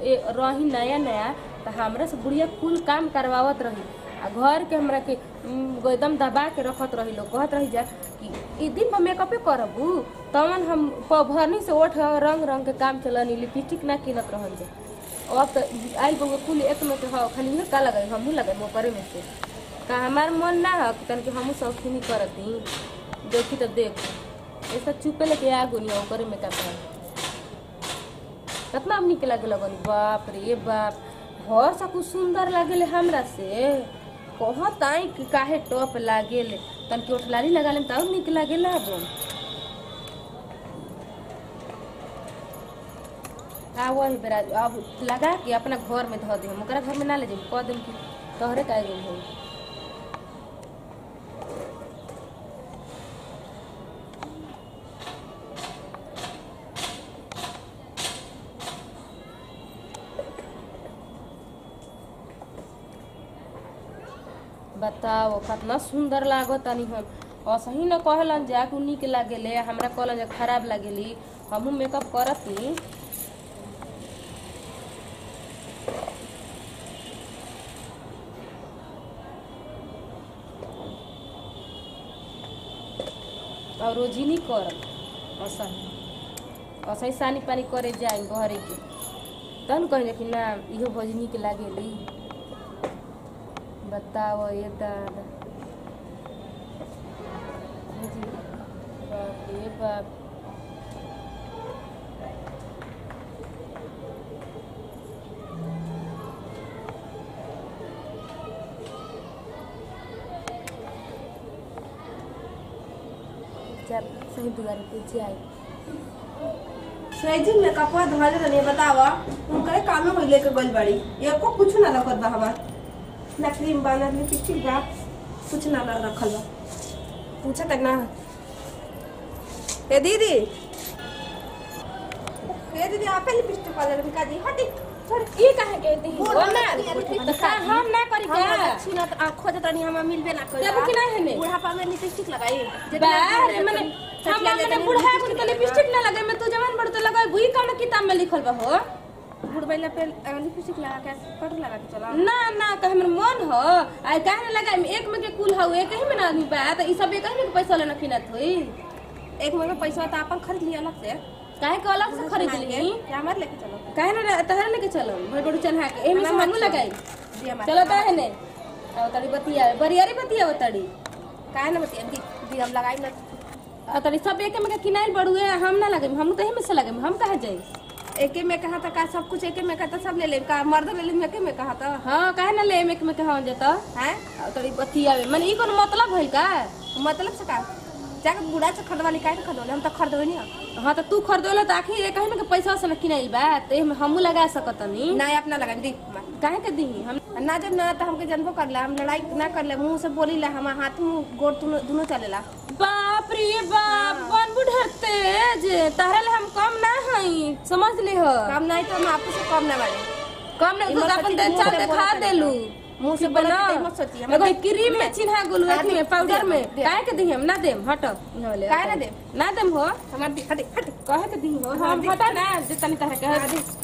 ए, रही नया नया तो हमरा से बुढ़िया कुल काम करवावत रही आ घर के हमरा के उम, एकदम दबा के रखत रही लोग कहत रही जा कि ई दिन में मेकअपे करबू तवन हम भरनी से ओठ रंग रंग के काम चलनी लिपस्टिक ना किनत रहल जा अब तो आई बउआ कुल एक में के ह खाली इहे का लगाई हमहू लगाई वो करे में से का हमार मन ना है कि तनिक हमहू शौकीनी करती देखी तो देख ऐसा चुपे लेके आ गोनी ओकरे में का पाए कितना अब निक लागे लगन बाप रे बाप घर सब कुछ सुंदर लागेले हमरा से कहत आई कि काहे टॉप लागेले तन के ओठलाली लगा लेम तब निक लागेला अब आ वही बेरा अब लगा के अपना घर में धो दे हम ओकरा घर में ना ले जाई कह देम कि तोहरे काहे गुम होई बताओ कितना सुंदर लागो तनी हम असही न कहलन जा कि निक लागेले हमरा कहलन जा खराब लागेली हमहू मेकअप करती और रोजिनी कर असही असही सानी पानी करे जाए घरे के तन कहे कि ना इहो भजनी के लागेली बताओ ये दादा जी, बाप रे बाप जब सही दुआरे पे जाए सैजिन में कपड़ा धोले रहनी बतावा उनकरे कामे में लेके गइल बाड़ी एको कुछ ना रखत बा हमार ना क्रीम बा ना लिपस्टिक बा कुछ ना ना रखल बा पूछा तक ना ए दीदी ए दीदी आपे लिपस्टिक वाले रही का दी हटी छोड़ ई काहे के दी बोल हो ना, ना लिपस्टिक तो का हम ना करी हम का अच्छी ना तो खोज तनी हम मिलबे ना करी देबू कि नहीं हमें? बुढ़ापा में लिपस्टिक लगाई बार मने हम मने बुढ़ा कुल के लिपस्टिक ना लगे मैं तू जवान बड़ तो लगाई बुई कौन किताब में लिखल बा हो बुढ़बैला पे लिपस्टिक लगा के पट लगा के चला ना ना कहे हमर मन हो आई काहे ना लगाई एक में के कुल हो एक ही में ना आदमी बा त ई सब एक ही में के पैसा लेना किनत होई एक महीना पैसा तो अपन खरीद लिया अलग से काहे के अलग से खरीद ली क्या हमारे लेके चलो काहे ना तहरा लेके चलो भाई बड़ू चन्हा के एमे से हमार हमू चलो। लगाई दी हमारे चलो काहे ने अब तड़ी बतिया बरियारी बतिया तड़ी काहे ना बतिया दी दी हम लगाई ना आ तड़ी सब एक में के किनाइल बड़ुए हम ना लगे हम तो एही में से लगे हम काहे जाई एके में कहा था का सब कुछ एके में कहा था सब ले ले का मर्द ले ले एके में कहा था हां काहे ना ले एक में के हम जता हैं आ तड़ी बतिया माने ई कोनो मतलब भइल का मतलब से का जाके बूढ़ा से खरीदवाली काहे के खरीदवाली हम तो खरीदवे नहीं हाँ तो तू खरीदोला तो आखिर एक में के पैसा से न किनाई बा तो एमे हमू लगा सकतनी ना अपना लगा दी काहे के दी हम ना जब ना तो हमके जनबो कर ला हम लड़ाई ना कर ले मुंह से बोली ला हम हाथ मुंह गोड़ दोनों चलेला बाप रे बाप बन बुढ़ा तेज तारा ले हम कम ना हई समझ ले हो काम नहीं तो हम आपको से कम ना बाड़े कम ना तू इमर अपन सच्ची दे मुंह चल से देखा बोलत देलू मुंह से कि बोलत बना तो मत सोची, हम एगो दे- क्रीम में चिन्हा गुलू हाँ, अथी दे- में पाउडर दे- में दे- काहे के दी हम ना देम हट नहले काहे ना देम? ना देम हो हमार दी हटे हटे कहे के दी हो हाँ, हम दे- हटा ना जे तनी तरह के हाँ, हट दी।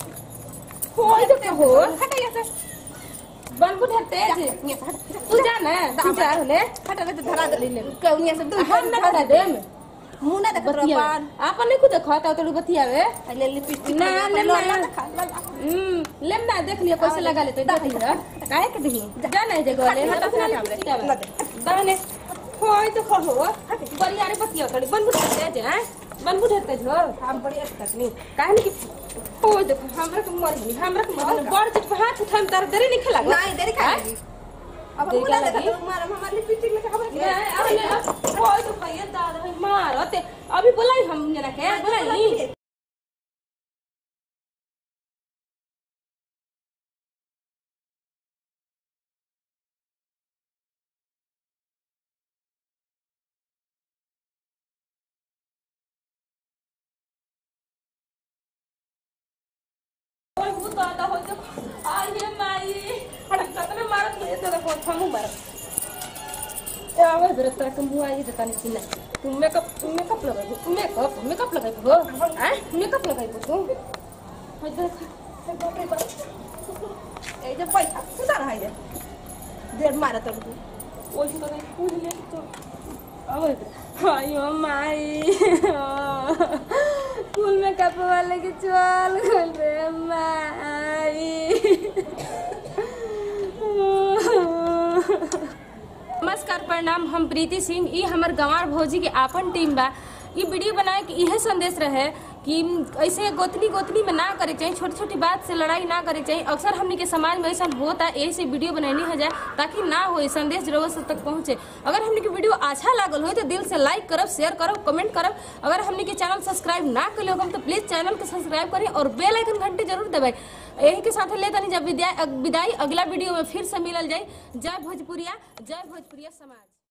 होय तो हो हटे यहाँ से बन बुढ़ा तेज यहाँ से हट तू जा ना तू जा होले हट हट धरा दे ले कौनिया से दूर हम ना बता देम मुंह ना देख बतिया पान आपन नहीं खुद देखा तो तोड़ बतियावे ले लिपस्टिक ना, ले लो ना। ना खा ला ला हम्म लेम ना देख लियो कैसे लगा लेते देख लियो काहे के दही जा नहीं जे गोले हट, हट हट, अपना हट, काम हट, रे दाने होय तो हो हो बरियारे बतिया तड़ी बन बुढ़ा जे हैं बन बुढ़ा तेज हो हम बड़ी अच्छी नहीं काहे नहीं कि होय देखो हमरा के मर गई हमरा के मर गई बड़ चिट पे हाथ उठाम तार देरी नहीं खेला नहीं देरी खा लगी अब देरी मुंह ना क्या देख लगी? मार हमारे लिपस्टिक में खबर नहीं, अरे ले, होय तो भैया दादा भाई मारते अभी बोलाई हम जना के बोलाई ओए वो दादा हो तो आइए माई अरे कतने मारत नहीं तो देखो थमू मारत ए आवे बेरे तक मुंह आई देता नहीं चिना तू मेकअप तू मेकअप लगाई तू मेकअप मेकअप लगाई हो हैं मेकअप लगाई तू हाय देख बाप रे बाप ए जे पैसा सुधार है जे देर मारा तब तू ओइ तो नहीं पूछ ले तो अब आयो माई स्कूल में कप वाले के चल गल रे माई नमस्कार प्रणाम हम प्रीति सिंह ई हमर गंवार भौजी के आपन टीम बा ई वीडियो बनाए के इहे संदेश रहे कि ऐसे गोतनी गोतनी में ना करे चाहिए छोटी छोटी बात से लड़ाई ना करे चाहिए अक्सर हमनी के समाज में ऐसा होता है यही से वीडियो बनैनी हो जाए ताकि ना हो संदेश जरूर सब तक पहुंचे अगर हमनी के वीडियो अच्छा लागल हो तो दिल से लाइक करब शेयर करब कमेंट करब अगर हमनी के चैनल सब्सक्राइब ना कर हम तो प्लीज चैनल के सब्सक्राइब करें और बेल आइकन घंटी जरूर दबाई यही के साथ ले तनी जब विदाई विदाई अगला वीडियो में फिर से मिलल जाए जय भोजपुरिया जय भोजपुरिया समाज